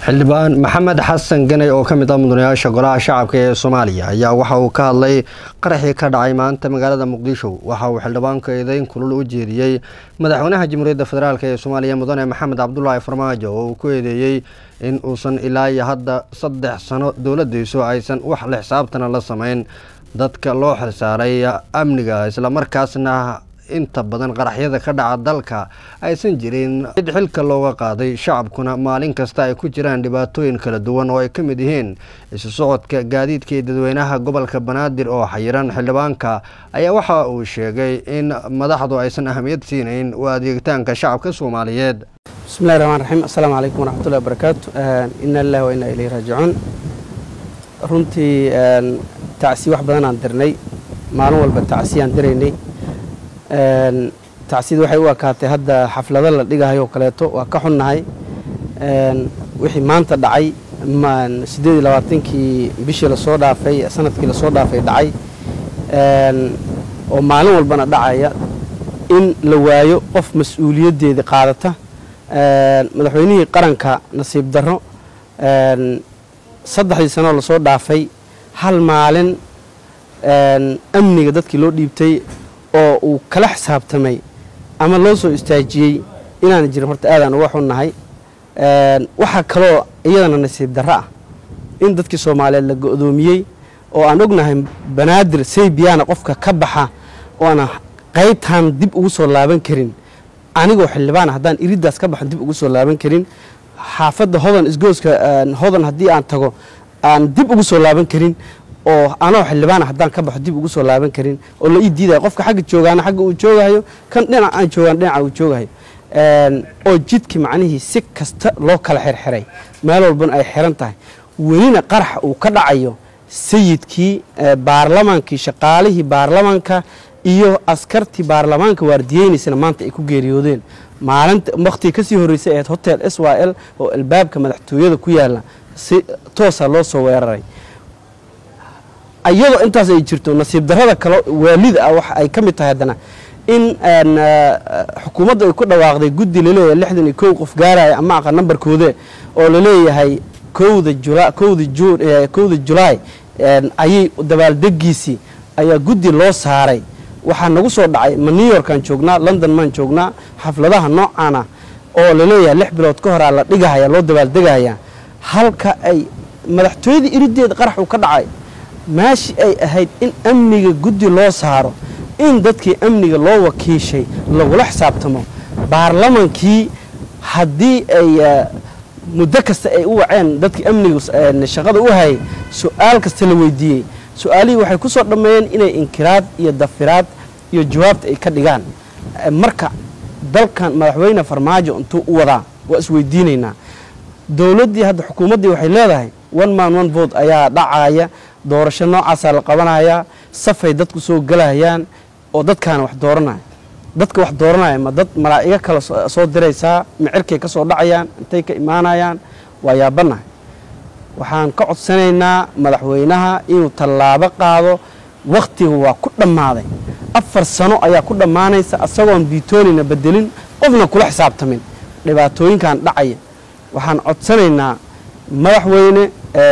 xildhibaan maxamed xasan ganay oo ka mid ah mudanayaasha golaha shacabka ee soomaaliya ayaa waxa uu ka hadlay qaraxii ka dhacay maanta magaalada muqdisho waxa uu xildhibaanku eedeyn kulul u jeediyey madaxweynaha jamhuuriyadda federaalk ee soomaaliya mudane maxamed cabdulaahi farmaajo oo uu ku eedeeyey in uusan ilaa iyo hadda saddex sano dowladdiisu aysan wax la xisaabtana la sameyn dadka loo xilsaaray amniga islamarkaasna inta badan qaraxyada ka dhaca dalka aysan jirin cid xilka looga qaaday shacabkuna maalin kasta ay ku jiraan dhibaatooyin kala duwan oo ay ka mid yihiin isu socodka gaadiidka iyo dadweynaha gobolka banaadir oo xayiran xildhibaanka ayaa waxa uu sheegay in madaxdu aysan ahamiyad siinayn u adeegitaanka shacabka soomaaliyeed bismillahi raxmaan raxiim assalaamu calaykum waraxmatullahi wabarakaatu ina lillahi wa inaa ilayhi raajicuun runtii tacsi wax badan aan dirnay maalin walba tacsiyaan diraynay tacsiyada waxay u ekaatay hadda xaflado la dhigahayo oo kaleeto waa ka xunnahay wixii maanta dhacay siddeed iyo labaatankii bishii lasoo dhaafay sanadkii lasoo dhaafay dhacay oo maalin walbana dhacaya in la waayo qof mas-uuliyaddeedii qaadata madaxweynihii qaranka nasiib darro saddexdii sanoo lasoo dhaafay hal maalin amniga dadkii loo dhiibtay oo uu kala xisaabtamay ama loo soo istaajiyey inaana jirin horta aadaan uga xunnahay waxaa kaloo iyadana nasiib darro ah in dadkii soomaaliyeed la go-doomiyey oo aan ognahay banaadir saybiyaana qofka ka baxa oo aan qaybtaan dib ugu soo laaban karin anigoo xildhibaana haddaan iriddaas ka baxan dib ugu soo laaban karin xaafadda hodan isgooska hodan haddii aan tago aan dib ugu soo laaban karin oo anoo xildhibaana haddaan ka baxo dib ugu soo laaban karin oo la ii diidaya qofka xagga joogaana xagga uu joogahayo kan dhinac aan joogaan dhinaca uu joogahayo oo jidki macnihii si kasta loo kala xirxiray meel walbana ay xiran tahay welina qarax uu ka dhacayo sayidkii baarlamaankii shaqaalihii baarlamaanka iyo askartii baarlamaanka waardiyeynaysana maanta ay ku geeriyoodeen maalinta wakhtii kasii horreysay ahayd hotel s y l oo albaabka madaxtooyada ku yaala si toosa loo soo weeraray iyadoo intaas ay jirto nasiib darrada kale waalida ah waxa ay ka mid tahay haddana in xukuumadda ay ku dhawaaqday guddi laleeyahay lixdan iyo kow qof gaaraya ama aqa nambarkoode oo laleeyahay kowda jula kowda juun kowda julaay ayay dabaaldegiisii ayaa guddi loo saaray waxaa nagu soo dhacay ma new yorkaan joognaa london maan joognaa xafladaha noocaana oo laleeyahay lix bilood ka horaa la dhigahaya loo dabaaldegahaya halka ay madaxtooyada irideeda qarax uu ka dhacay meeshii ay ahayd in amniga guddi loo saaro in dadkii amniga loo wakiishay lagula xisaabtamo baarlamankii haddii ay muddo kasta ay u waceen dadkii amniga shaqada u hayay su-aal kasta la weydiiyey su-aalihii waxay ku soo dhammeeyeen inay inkiraad iyo dafiraad iyo jawaabta ay ka dhigaan marka dalkan madaxweyne farmaajo intuu u wadaa waa isweydiinaynaa dowladdii hadda xukuumaddii waxay leedahay one man one vote ayaa dhacaya doorasho noocaasaa la qabanayaa safay dadku soo gelayaan oo dadkaana wax dooranaya dadka wax dooranaya ma dad malaa'igo kale soo diraysaa micirkay ka soo dhacayaan intay ka imaanayaan waa yaabanahay waxaan ka codsanaynaa madaxweynaha inuu tallaabo qaado wakhtiga waa ku dhammaaday afar sano ayaa ku dhammaanaysa asagoon biitoonina bedelin qofna kula xisaabtamin dhibaatooyinkan dhacaya waxaan codsanaynaa madaxweyne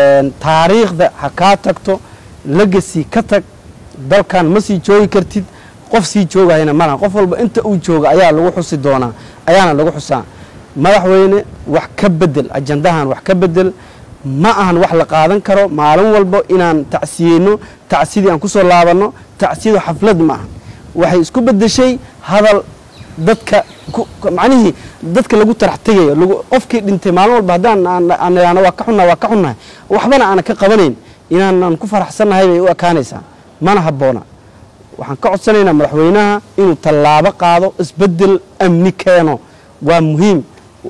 taariikhda ha kaa tagto legasi ka tag dalkan ma sii joogi kartid qof sii joogahayna malaha qof walba inta uu jooga ayaa lagu xusi doonaa ayaana lagu xusaa madaxweyne wax ka bedel ajandahan wax ka bedel ma ahan wax la qaadan karo maalin walba inaan tacsiyeyno tacsidii aan ku soo laabanno tacsiyadu xaflad ma ahan waxay isku bedeshay hadal dadka macnihii dadka lagu tarax tegayo qofkii dhintay maalin walba haddaan aan idhaahno waa ka xunnaha waa ka xunnahay waxbana aana ka qabanayn inaanan ku faraxsannahay bay u ekaanaysaa mana habboona waxaan ka codsanaynaa madaxweynaha inuu tallaabo qaado isbeddel amni keeno waa muhiim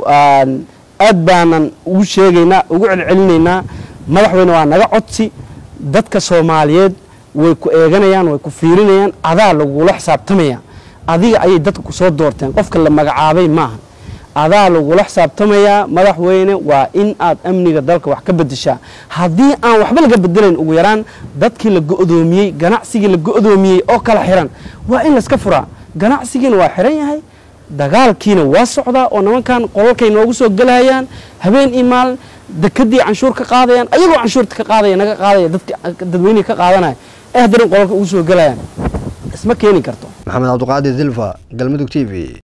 aad baanan ugu sheegaynaa ugu celcelinaynaa madaxweyne waa naga codsi dadka soomaaliyeed way ku eeganayaan way ku fiirinayaan adaa lagula xisaabtamaya adiga ayay dadka ku soo doorteen qofka la magacaabay maaha adaa lagula xisaabtamayaa madaxweyne waa in aad amniga dalka wax ka bedeshaa haddii aan waxba laga bedelayn ugu yaraan dadkii la go-doomiyey ganacsigii la go-doomiyey oo kala xiran waa in layska furaa ganacsigiina waa xiran yahay dagaalkiina waa socdaa oo nimankan qolalkay noogu soo gelahayaan habeen iyo maalin dekadii canshuur ka qaadayaan ayagoo canshuurta ka qaadaya naga qaadaya dadki dadweynihii ka qaadanaya ee haddana qolalka ugu soo gelayaan isma keeni karto maxamed cabdiqaadir silva galmudug t v